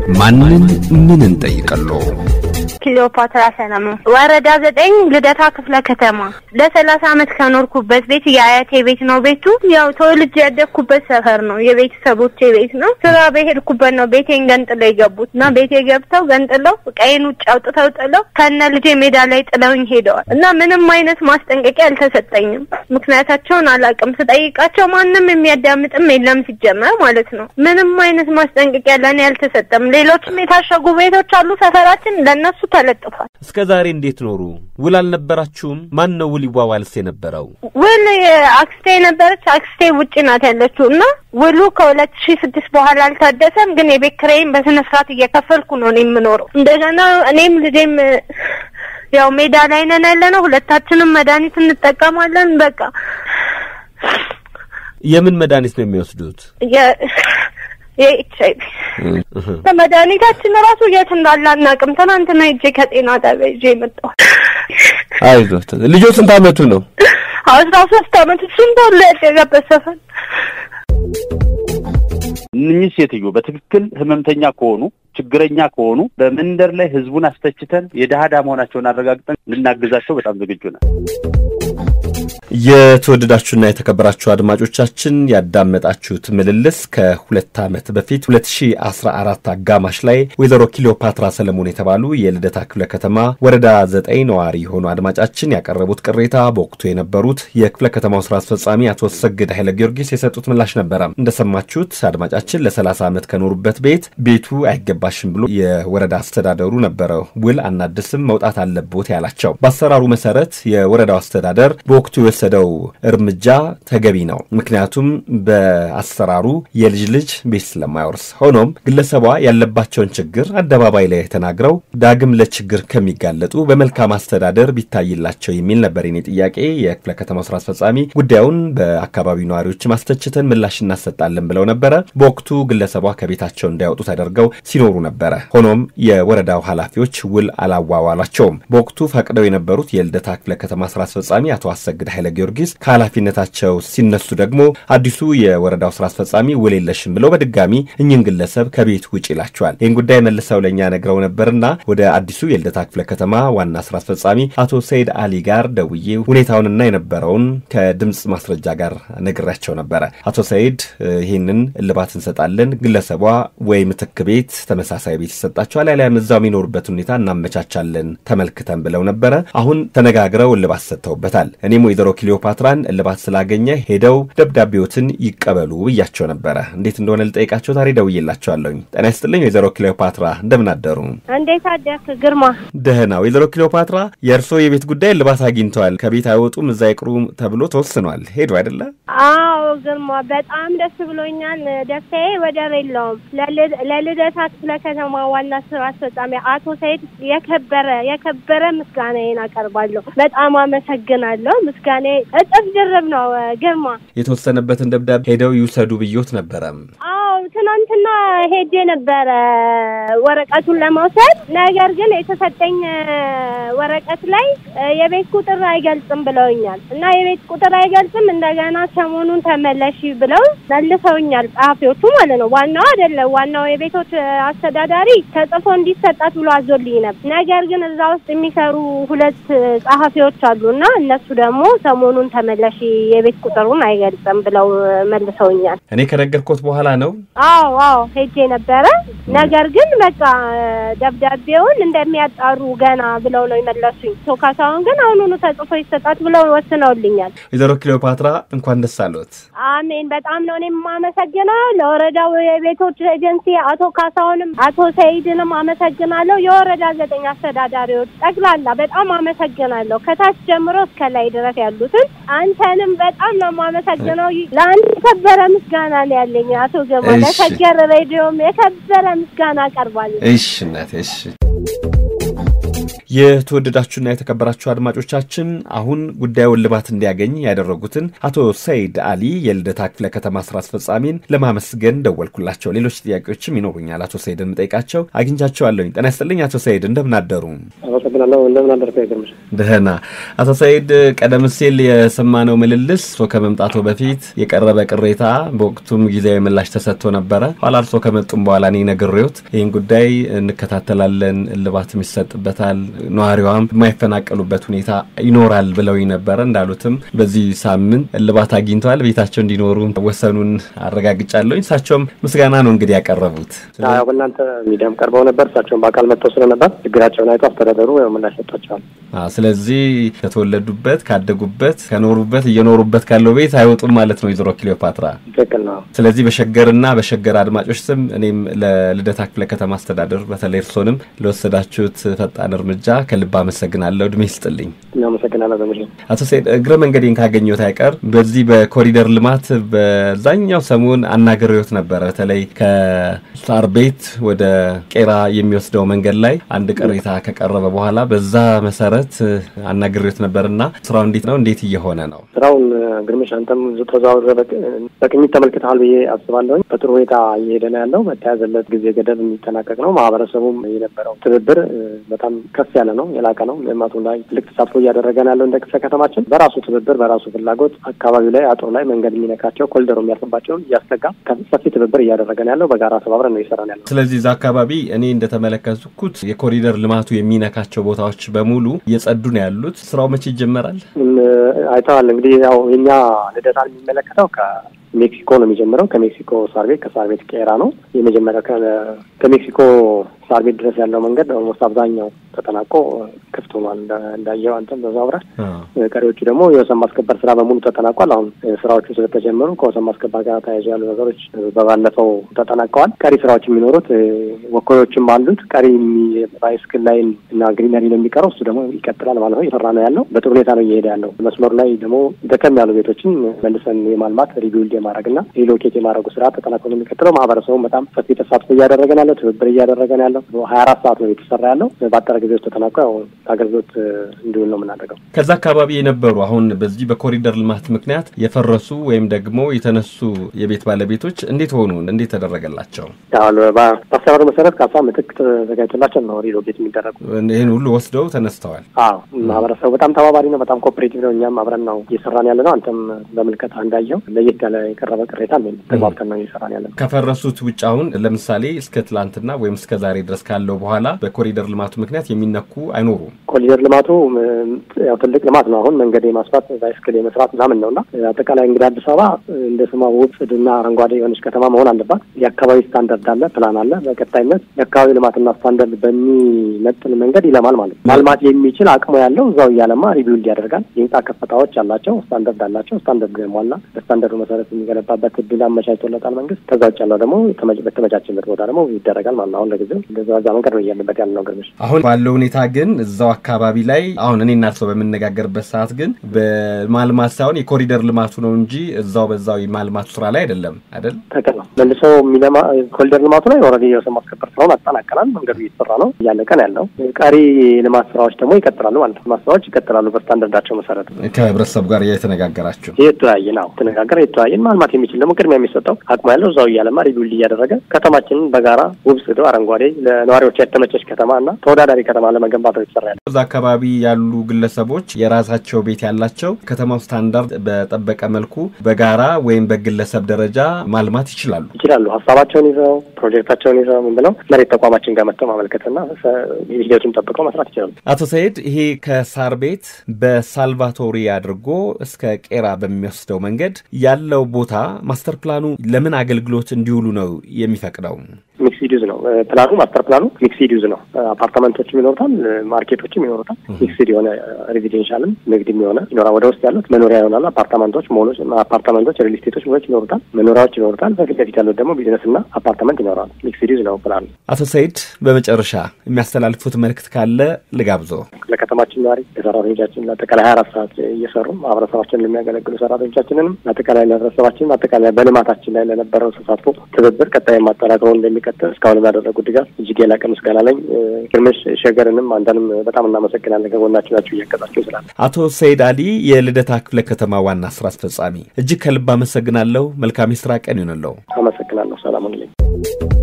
ማንን ምን እንጠይቀሎ? ክሊዮፓትራ ሰለሞን ወረዳ ዘጠኝ ልደታ ክፍለ ከተማ ለሰላሳ አመት ከኖርኩበት ቤት የአያቴ ቤት ነው። ቤቱ ያው ተወልጄ ያደግኩበት ሰፈር ነው። የቤተሰቦቼ ቤት ነው። ስራ በሄድኩበት ነው ቤቴን ገንጥለው የገቡት እና ቤቴ ገብተው ገንጥለው ቀይን ውጭ አውጥተው ጥለው ከነ ልጄ ሜዳ ላይ ጥለውኝ ሄደዋል እና ምንም አይነት ማስጠንቀቂያ አልተሰጠኝም። ምክንያታቸውን አላውቅም። ስጠይቃቸው ማንም የሚያዳምጥም የለም ሲጀመር ማለት ነው። ምንም አይነት ማስጠንቀቂያ ለእኔ አልተሰጠም። ሌሎችም የታሸጉ ቤቶች አሉ ሰፈራችን ለእነሱ ተለጥፏል። እስከ ዛሬ እንዴት ኖሩ? ውል አልነበራችሁም? ማን ነው ውል ይዋዋልስ የነበረው? ውል አክስቴ ነበረች። አክስቴ ውጭ ናት ያለችው እና ውሉ ከሁለት ሺህ ስድስት በኋላ አልታደሰም። ግን የቤት ኪራይም በስነ ስርዓት እየከፈልኩ ነው እኔ የምኖረው። እንደገና እኔም ልጄም ያው ሜዳ ላይ ነን ያለ ነው። ሁለታችንም መድኃኒት እንጠቀማለን። በቃ የምን መድኃኒት ነው የሚወስዱት? የኤች አይቪ መድኃኒታችን ራሱ የት እንዳለ አናውቅም። ትናንትና ሂጄ ከጤና ጣቢያ ይዤ የመጣሁ። አይዞት። ልጆ ስንት አመቱ ነው? አስራ ሶስት አመት እሱም ተወልዶ ያደገበት ሰፈር እነኚህ ሴትዮ በትክክል ህመምተኛ ከሆኑ ችግረኛ ከሆኑ በመንደር ላይ ህዝቡን አስተችተን የድሀ ድሀ መሆናቸውን አረጋግጠን ልናግዛቸው በጣም ዝግጁ ነን። የተወደዳችሁና የተከበራችሁ አድማጮቻችን ያዳመጣችሁት ምልልስ ከሁለት ዓመት በፊት 2014 አጋማሽ ላይ ወይዘሮ ኪሊዮፓትራ ሰለሞን የተባሉ የልደታ ክፍለ ከተማ ወረዳ ዘጠኝ ነዋሪ የሆኑ አድማጫችን ያቀረቡት ቅሬታ በወቅቱ የነበሩት የክፍለ ከተማው ስራ አስፈጻሚ አቶ ሰግድ ኃይለ ጊዮርጊስ የሰጡት ምላሽ ነበረ። እንደሰማችሁት አድማጫችን ለ30 ዓመት ከኖሩበት ቤት ቤቱ አይገባሽም ብሎ የወረዳ አስተዳደሩ ነበረ ውል አናድስም መውጣት አለቦት ያላቸው። በአሰራሩ መሰረት የወረዳው አስተዳደር በወቅቱ የወሰደው እርምጃ ተገቢ ነው። ምክንያቱም በአሰራሩ የልጅ ልጅ ቤት ስለማይወርስ። ሆኖም ግለሰቧ ያለባቸውን ችግር አደባባይ ላይ ተናግረው ዳግም ለችግር ከሚጋለጡ በመልካም አስተዳደር ቢታይላቸው የሚል ነበር የኔ ጥያቄ። የክፍለ ከተማው ስራ አስፈጻሚ ጉዳዩን በአካባቢው ነዋሪዎች ማስተችተን ምላሽ እናሰጣለን ብለው ነበረ። በወቅቱ ግለሰቧ ከቤታቸው እንዳይወጡ ተደርገው ሲኖሩ ነበረ። ሆኖም የወረዳው ኃላፊዎች ውል አላዋዋላቸውም። በወቅቱ ፈቅደው የነበሩት የልደታ ክፍለ ከተማ ስራ አስፈጻሚ አቶ አሰግድ ኃይለ ጊዮርጊስ ከኃላፊነታቸው ሲነሱ ደግሞ አዲሱ የወረዳው ስራ አስፈጻሚ ውል የለሽም ብለው በድጋሚ እኝን ግለሰብ ከቤት ውጭ ይላቸዋል። ይህን ጉዳይ መልሰው ለእኛ ነግረው ነበርና ወደ አዲሱ የልደታ ክፍለ ከተማ ዋና ስራ አስፈጻሚ አቶ ሰይድ አሊ ጋር ደውዬ ሁኔታውንና የነበረውን ከድምፅ ማስረጃ ጋር ነግሬያቸው ነበረ። አቶ ሰይድ ይህንን እልባት እንሰጣለን፣ ግለሰቧ ወይ ምትክ ቤት ተመሳሳይ ቤት ይሰጣቸዋል፣ ያሊያም እዛው የሚኖሩበት ሁኔታ እናመቻቻለን ተመልክተን ብለው ነበረ። አሁን ተነጋግረው እልባት ሰጥተውበታል። እኔም ወይዘሮ ክሊዮፓትራን እልባት ስላገኘ ሄደው ደብዳቤዎትን ይቀበሉ ብያቸው ነበረ። እንዴት እንደሆነ ልጠይቃቸው ዛሬ ደውዬላቸዋለሁኝ። ጤና ይስጥልኝ ወይዘሮ ክሊዮፓትራ እንደምን አደሩ? እንዴት አደርክ ግርማ? ደህና። ወይዘሮ ክሊዮፓትራ የእርስዎ የቤት ጉዳይ እልባት አግኝተዋል። ከቤት አይወጡም እዛ ይቅሩ ተብሎ ተወስኗል። ሄዱ አይደለ? አዎ ግርማ፣ በጣም ደስ ብሎኛል። ደስታዬ ወደር የለውም። ለልደታ ክፍለ ከተማ ዋና ስራ አስፈጻሚ አቶ ሰይድ የከበረ የከበረ ምስጋናዬን አቀርባለሁ። በጣም አመሰግናለሁ። ምስጋና እጥፍ ድርብ ነው ግርማ። የተወሰነበትን ደብዳቤ ሄደው ይውሰዱ ብዮት ነበረ። አዎ ትናንትና ሄጄ ነበረ ወረቀቱን ለመውሰድ። ነገር ግን የተሰጠኝ ወረቀት ላይ የቤት ቁጥር አይገልጽም ብለውኛል እና የቤት ቁጥር አይገልጽም እንደገና ሰሞኑን ተመለሺ ብለው መልሰውኛል። ጸሐፊዎቹ ማለት ነው። ዋናው አይደለም። ዋናው የቤቶች አስተዳዳሪ ተጽፎ እንዲሰጣት ብሎ አዞልኝ ነበር። ነገር ግን እዛ ውስጥ የሚሰሩ ሁለት ጸሐፊዎች አሉ እና እነሱ ደግሞ ሰሞኑን ተመለሺ የቤት ቁጥሩን አይገልጽም ብለው መልሰውኛል። እኔ ከነገርኩት በኋላ ነው። አዎ አዎ ሄጄ ነበረ። ነገር ግን በቃ ደብዳቤውን እንደሚያጣሩ ገና ብለው ነው የመለሱኝ። ቶ ካሳሁን ግን አሁኑኑ ተጽፎ ይሰጣት ብለው ወስነውልኛል። ወይዘሮ ክሊዮፓትራ እንኳን ደስ አለዎት። አሜን። በጣም ነው እኔም የማመሰግነው ለወረዳው የቤቶች ኤጀንሲ አቶ ካሳሁንም አቶ ሰይድንም አመሰግናለሁ። የወረዳ ዘጠኝ አስተዳዳሪዎች ጠቅላላ በጣም አመሰግናለሁ። ከታች ጀምሮ እስከ ላይ ድረስ ያሉትን አንተንም በጣም ነው የማመሰግነው። ለአንድ የከበረ ምስጋና ነው ያለኝ አቶ ገማ። ለሸገር ሬዲዮም የከበረ ምስጋና አቀርባለሁ። እሺ እናቴ እሺ። የተወደዳችሁና የተከበራችሁ አድማጮቻችን አሁን ጉዳዩ እልባት እንዲያገኝ ያደረጉትን አቶ ሰይድ አሊ የልደታ ክፍለ ከተማ ስራ አስፈጻሚን ለማመስገን ደወልኩላቸው። ሌሎች ጥያቄዎችም ይኖሩኛል። አቶ ሰይድ የምጠይቃቸው አግኝቻቸዋለሁኝ። ጤና ይስጥልኝ አቶ ሰይድ እንደምን አደሩ? አመሰግናለሁ። እንደምን አደርክ? ይገርምሽ ደህና። አቶ ሰይድ ቀደም ሲል የሰማነው ምልልስ እርሶ ከመምጣቶ በፊት የቀረበ ቅሬታ በወቅቱም ጊዜያዊ ምላሽ ተሰጥቶ ነበረ። ኋላ እርሶ ከመጡም በኋላ እኔ ነግሬዎት ይህን ጉዳይ እንከታተላለን፣ እልባትም ይሰጥበታል ነዋሪዋም የማይፈናቀሉበት ሁኔታ ይኖራል ብለው ነበረ። እንዳሉትም በዚህ ሳምንት እልባት አግኝተዋል። ቤታቸው እንዲኖሩ ወሰኑን አረጋግጫለሁ። እሳቸውም ምስጋና ነው እንግዲህ ያቀረቡት። በእናንተ ሚዲያም ቀርበው ነበር። እሳቸውን በአካል መጥተው ስለነበር ችግራቸውን አይቶ አስተዳደሩ ምላሽ ሰጥቷቸዋል። ስለዚህ ከተወለዱበት ካደጉበት ከኖሩበት እየኖሩበት ካለው ቤት አይወጡም ማለት ነው ወይዘሮ ክሊዮፓትራ። ትክክል ነው። ስለዚህ በሸገርና በሸገር አድማጮች ስም እኔም ለልደታ ክፍለ ከተማ አስተዳደር በተለይ እርሶንም ለወሰዳችሁት ፈጣን እርምጃ ከልብ አመሰግናለሁ። እድሜ ይስጥልኝ። አመሰግናለሁ። በሚ አቶ ሰይድ እግረ መንገዴን ካገኘሁት አይቀር በዚህ በኮሪደር ልማት በዛኛው ሰሞን አናግሬዎት ነበረ። በተለይ ከሳር ቤት ወደ ቄራ የሚወስደው መንገድ ላይ አንድ ቅሬታ ከቀረበ በኋላ በዛ መሰረት አናግሬዎት ነበርና ስራው እንዴት ነው? እንዴት እየሆነ ነው? ስራውን ግርምሽ አንተም ተዘዋውረ በቅኝት ተመልክተሃል ብዬ አስባለሁ። በጥሩ ሁኔታ እየሄደ ነው ያለው። በተያዘለት ጊዜ ገደብ የሚጠናቀቅ ነው። ማህበረሰቡም የነበረው ትብብር በጣም ከፍ ያለ ነው፣ የላቀ ነው። ልማቱ ላይ ትልቅ ተሳትፎ እያደረገ ነው ያለው። እንደ ክፍለ ከተማችን በራሱ ትብብር በራሱ ፍላጎት አካባቢው ላይ አጥሩ ላይ መንገድ የሚነካቸው ኮሊደሩ የሚያልፍባቸውን እያስጠጋ ሰፊ ትብብር እያደረገ ነው ያለው። በጋራ ተባብረን ነው እየሰራ ነው ያለው። ስለዚህ እዛ አካባቢ እኔ እንደተመለከትኩት የኮሪደር ልማቱ የሚነካቸው ቦታዎች በሙሉ እየጸዱ ነው ያሉት። ስራው መቼ ይጀመራል? አይተዋል እንግዲህ ያው የኛ ልደታን የሚመለከተው ሜክሲኮ ነው የሚጀምረው። ከሜክሲኮ ሳር ቤት ከሳር ቤት ቄራ ነው የመጀመሪያው። ከሜክሲኮ ሳር ቤት ድረስ ያለው መንገድ ኦልሞስት አብዛኛው ተጠናቆ ክፍት ሆኗል። እንዳየው አንተም ተዘዋውረህ። ቀሪዎቹ ደግሞ የወሰን ማስከበር ስራ በሙሉ ተጠናቋል። አሁን ስራዎቹ ስለተጀመሩ ከወሰን ማስከበር ጋር ተያይዞ ያሉ ነገሮች በባለፈው ተጠናቀዋል። ቀሪ ስራዎች የሚኖሩት ወኮዮችም አሉት። ቀሪ ባይስክል ላይ እና ግሪነሪ ነው የሚቀረው። እሱ ደግሞ ይቀጥላል ማለት ነው። እየሰራ ነው ያለው። በጥሩ ሁኔታ ነው እየሄደ ያለው። መስመሩ ላይ ደግሞ ደከም ያሉ ቤቶችን መልሰን የማልማት ሪቢልድ የማድረግ እና ሪሎኬት የማድረጉ ስራ ተጠናክሮ ነው የሚቀጥለው። ማህበረሰቡ በጣም ሰፊ ተሳትፎ እያደረገ ነው ያለው። ትብብር እያደረገ ነው ያለው። ሀያ አራት ሰዓት ነው የተሰራ ያለው። በአጠረ ጊዜ ውስጥ ተጠናቆ ያው አገልግሎት እንዲውል ነው የምናደርገው። ከዛ አካባቢ የነበሩ አሁን በዚህ በኮሪደር ልማት ምክንያት የፈረሱ ወይም ደግሞ የተነሱ የቤት ባለቤቶች እንዴት ሆኑ? እንዴት ተደረገላቸው? በአሰራሩ መሰረት ካሳ ምትክ ተዘጋጅቶላቸው ነው ሪሎኬት የሚደረጉ። ይህን ሁሉ ወስደው ተነስተዋል። አዎ ማህበረሰቡ በጣም ተባባሪ ነው። በጣም ኮኦፕሬቲቭ ነው። እኛም አብረን ነው እየሰራን ያለ ነው። አንተም በምልከታ እንዳየው ለየት ያለ የቀረበ ቅሬታ ተግባብተን ነው እየሰራን ያለ ነው። ከፈረሱት ውጭ አሁን ለምሳሌ እስከ ትላንትና ወይም እስከ ዛሬ ድረስ ካለው በኋላ በኮሪደር ልማቱ ምክንያት የሚነኩ አይኖሩም። ኮሪደር ልማቱ ያው ትልቅ ልማት ነው። አሁን መንገድ የማስፋት ባይስክል የመስራት ምናምን ነው እና አጠቃላይ እንግዲህ አዲስ አበባ እንደ ስሟ ውብ ጽድና አረንጓዴ የሆነች ከተማ መሆን አለባት። የአካባቢ ስታንዳርድ አለ፣ ፕላን አለ። በቀጣይነት የአካባቢ ልማትና ስታንዳርድ በሚመጥን መንገድ ይለማል ማለት ነው። ማልማት የሚችል አቅሙ ያለው እዛው እያለማ ሪቢውልድ ያደርጋል። የህንጻ ከፍታዎች አላቸው፣ ስታንዳርድ አላቸው። ስታንዳርዱ የሟላ በስታንዳርዱ መሰረት የሚገነባበት እድል አመቻችቶለታል መንግስት። ከዛ ውጭ ያለው ደግሞ በተመቻችበት ቦታ ደግሞ ይደረጋል ማለት ነው። አሁን ለጊዜው እንደዛ መንገድ ነው እያለበት ያለ ነው። ግርምሽ አሁን ባለው ሁኔታ ግን እዛው አካባቢ ላይ አሁን እኔ እና እርስዎ በምነጋገርበት ሰዓት ግን በማልማት ሳይሆን የኮሪደር ልማቱ ነው እንጂ እዛው በዛው የማልማቱ ስራ ላይ አይደለም አይደል? ትክክል ነው። መልሰው የሚለማ ኮሪደር ልማቱ ላይ ኦልሬዲ የወሰን ማስከበር ስራውን አጠናቀናል። መንገዱ እየተሰራ ነው፣ እያለቀ ነው ያለው። ቀሪ ልማት ስራዎች ደግሞ ይቀጥላሉ ማለት ነው። ልማት ስራዎች ይቀጥላሉ በስታንዳርዳቸው መሰረት። ከህብረተሰቡ ጋር የተነጋገራችሁ የተወያየ ነው ተነጋገር የተወያየን ማልማት የሚችል ደግሞ ቅድሚያ የሚሰጠው አቅሙ ያለው እዛው እያለማ ሪቢውልድ እያደረገ ከተማችንን በጋራ ውብ ጽዱ አረንጓዴ ለነዋሪዎች የተመቸች ከተማ እና ተወዳዳሪ ከተማ ለመገንባት ነው የተሰራ ያለው። እዛ አካባቢ ያሉ ግለሰቦች የራሳቸው ቤት ያላቸው ከተማው ስታንዳርድ በጠበቀ መልኩ በጋራ ወይም በግለሰብ ደረጃ ማልማት ይችላሉ ይችላሉ ሀሳባቸውን ይዘው ፕሮጀክታቸውን ይዘው ምን ብለው መሬት ተቋማችን ጋር መጥተው ማመልከትና ሂደቱን ጠብቀው መስራት ይችላሉ። አቶ ሰይድ ይሄ ከሳር ቤት በሳልቫቶሪ አድርጎ እስከ ቄራ በሚወስደው መንገድ ያለው ቦታ ማስተር ፕላኑ ለምን አገልግሎት እንዲውሉ ነው የሚፈቅደው? ሚክስድ ዩዝ ነው ፕላኑ። ማስተር ፕላኑ ሚክስድ ዩዝ ነው። አፓርታመንቶችም ይኖሩታል፣ ማርኬቶችም ይኖሩታል። ሚክስድ የሆነ ሬዚዴንሻልም ንግድም የሆነ ይኖራል። ወደ ውስጥ ያሉት መኖሪያ ይሆናሉ። አፓርታመንቶች ሞሎች፣ አፓርታመንቶች፣ ሪል ስቴቶች ሞሎች ይኖሩታል። መኖሪያዎች ይኖሩታል። በፊት ለፊት ያሉት ደግሞ ቢዝነስ እና አፓርታመንት ይኖራል። ሚክስድ ዩዝ ነው ፕላኑ። አቶ ሰይድ በመጨረሻ የሚያስተላልፉት መልእክት ካለ ልጋብዞ። ለከተማችን ነዋሪ ለሰራተኞቻችን ለአጠቃላይ ሀያ አራት ሰዓት እየሰሩ ማህበረሰባችንን ለሚያገለግሉ ሰራተኞቻችንንም ለአጠቃላይ ለህብረተሰባችን አጠቃላይ በልማታችን ላይ ለነበረው ተሳትፎ ትብብር ቀጣይ ማጠናከሩ እንደሚቀጥል እስካሁን ላደረጉት ድጋፍ እጅግ የላቀ ምስጋና ለኝ ግርምሽ ሸገርንም አንተንም በጣም እናመሰግናለን። ከጎናችሁ ናችሁ እያገዛችሁ ስላለ። አቶ ሰይድ አሊ የልደታ ክፍለ ከተማ ዋና ስራ አስፈጻሚ፣ እጅግ ከልብ አመሰግናለሁ። መልካም የስራ ቀን ይሆንለው። አመሰግናለሁ። ሰላም ሁኑልኝ።